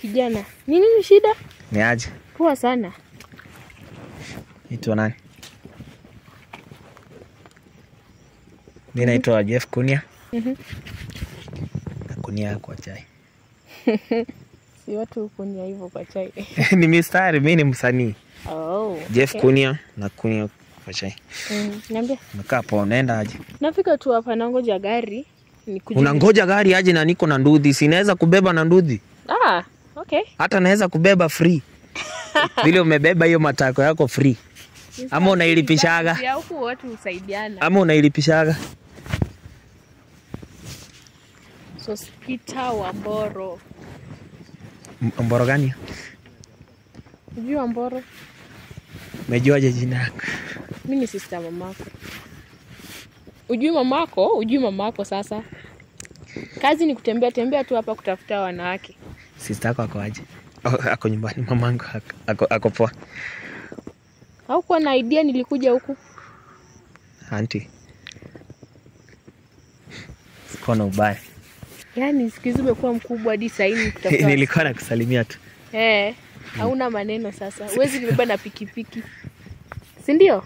kijana. Ni nini shida? Ni aje? Poa sana. Naitwa nani? Mi naitwa Jeff Kunia. Mhm. Na kunia kwa chai. Si watu hukunia hivyo kwa chai. ni mistari, mi ni msanii. Oh. Jeff okay. Kunia na kunia kwa chai. Mm, niambie. Umekaa poa, unaenda aje? Nafika tu hapa nangoja gari. Nikuje. Unangoja gari aje na niko na ndudhi, sinaweza kubeba na ndudhi, Ah, okay. hata naweza kubeba free vile umebeba hiyo matako yako free, ama unailipishaga Ya huku watu husaidiana. ama unailipishaga. Sospita wa Mboro. M- Mboro gani? Unajua wa Mboro? Umejuaje jina yako? Mimi ni sister mamako. Ujui mamako? Ujui mamako sasa. Kazi ni kutembea tembea tu hapa kutafuta wanawake. Sister yako ako aje? Oh, ako nyumbani, mamangu ako, ako, ako poa. Haukuwa na idea nilikuja huku? Anti, sikuwa na ubaya, Yaani siku hizi umekuwa mkubwa hadi saa hii ni kutafuta. nilikuwa nakusalimia tu. Eh, hauna maneno sasa. Huwezi nibeba na pikipiki. Si ndio?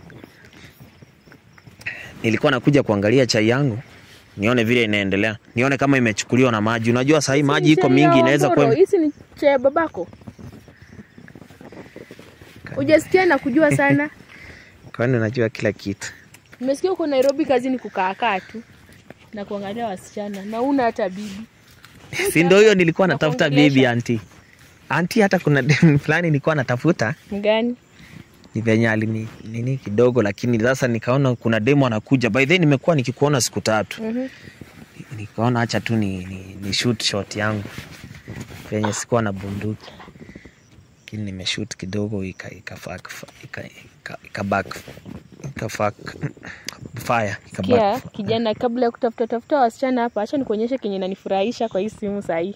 Nilikuwa nakuja kuangalia chai yangu nione vile inaendelea, nione kama imechukuliwa na maji. Unajua sahii maji iko mingi, inaweza kuwa ime- Hizi ni cha babako. Hujasikia na kujua sana. kwani unajua kila kitu. Nimesikia uko Nairobi kazi ni kukaakaa tu na kuangalia wasichana na una hata bibi. si ndio hiyo nilikuwa natafuta Nakuongelesha. bibi anti. Anti, hata kuna dem fulani nilikuwa natafuta Mgani? ni venye alini nini kidogo, lakini sasa nikaona kuna demo anakuja. By the way, nimekuwa nikikuona siku tatu, Mhm. nikaona acha tu ni, ni, ni shoot shot yangu venye sikuwa na bunduki, lakini nimeshoot kidogo ika ika fuck ika ika, ika back ika fuck fire ika Kia back kijana, kabla ya kutafuta tafuta wasichana hapa, acha nikuonyeshe kenye nanifurahisha kwa hii simu sahii.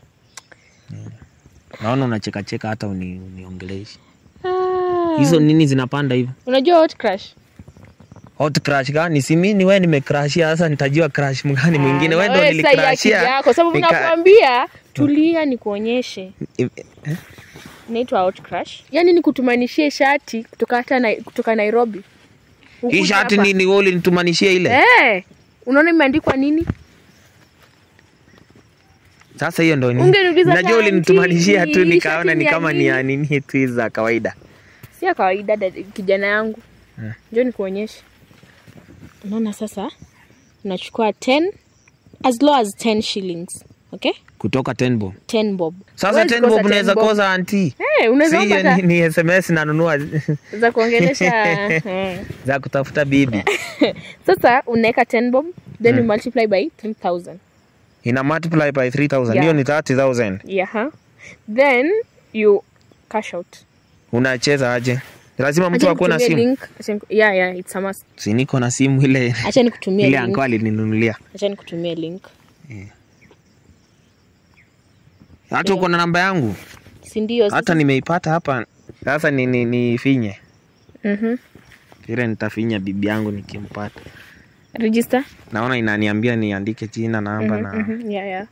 naona unacheka cheka hata uni, uniongeleshe Ah, hizo nini zinapanda hivyo unajua hot crush? hot crash gani? Si mimi ni wewe nimecrashia, sasa nitajua crash mgani mwingine? Ah, Wewe na ndo wewe sasa ya akili nilicrashia. yako, sababu nika- nakwambia tulia, nikuonyeshe Eh, inaitwa hot crush. Yaani ni kutumanishie shati kutoka hata na, kutoka Nairobi. Hii Ukuje shati hapa. ni ni wewe ulinitumanishia ile. Eh, unaona imeandikwa nini? Sasa hiyo ndo ni. Ungeniuliza Najua tanti, ulinitumanishia tu hii nikaona shati ni ni ya kama ni nini? ya nini tu hizi za kawaida. Si ya kawaida dada- kijana yangu. Eh. Njoo nikuonyeshe. Unaona sasa? Unachukua 10 as low as 10 shillings. Okay? Kutoka Tenbo. 10 bob. Sasa Huwezi Tenbo kosa unaweza 10 bob. kosa anti. Eh, unaweza Si hiyo kupata ni, ni SMS nanunua za kuongelesha. eh. za kutafuta bibi. Sasa unaweka 10 bob then you multiply by 3000. Ina multiply by 3000. Yeah. Hiyo ni 30000. Yeah. huh? Then you cash out. Unacheza aje? Lazima mtu Acha akuwe na nikutumie simu. link. Acha niku- Yeah, yeah, it's a must. Si niko na simu ile Acha nikutumie ile link. anko alininunulia. Acha nikutumie link. Hata uko na namba yangu? Si ndio? Hata nimeipata hapa. Sasa ni, ni, ni finye Mhm. ile nitafinya bibi yangu nikimpata. Register. Naona inaniambia niandike jina namba na Mhm. Yeah, yeah.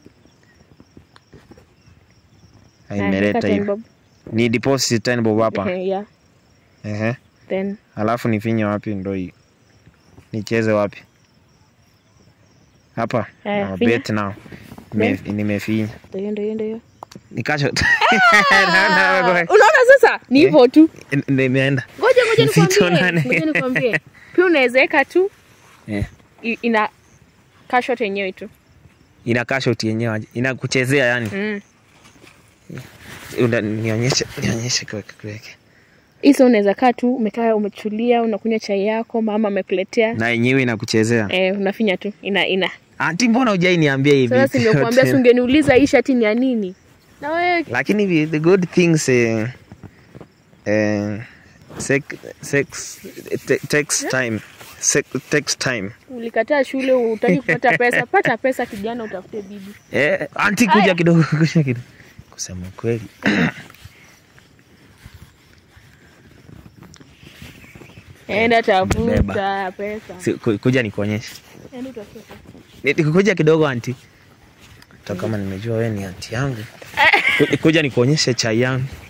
na Haya, imeleta weka 10 hiyo. bob. Ni deposit 10 bob hapa. Eh, yeah. Ehe. Then Alafu nifinye wapi ndo hii? Nicheze wapi? Hapa. Haya, Na finya. bet now. Nime- Nimefinya. ndio hiyo, ndio hiyo, ndio hiyo. Nikasho. Unaona sasa ni hivyo tu. Nimeenda. Ngoja ngoja nikwambie. Msitonane. Ngoja nikwambie. Pia unaweza weka tu Eh. i- ina cash out yenyewe tu. Ina cash out yenyewe aje? Inakuchezea yani. Mm. Unda- Nionyeshe nionyeshe kwa kuweke. Hizo unaweza kaa tu umekaa umetulia unakunywa chai yako mama amekuletea. Na yenyewe inakuchezea. Eh, unafinya tu. Ina ina. Anti, mbona hujai niambia hivi? Sasa si nimekuambia si ungeniuliza hii shati ni ya nini? Na wewe lakini vi- the good things eh, eh, sex, sex te, takes time sex, takes time ulikataa shule utaki kupata pesa, pata pesa kijana utafute bibi. eh, anti kuja Aya. kidogo kuja kidogo kusema kweli Enda tafuta Beba. pesa. si, ku- kuja nikuonyeshe Enda utafuta. Ni- kuja kidogo anti hata kama nimejua wewe ni anti yangu Ku- kuja nikuonyeshe chai yangu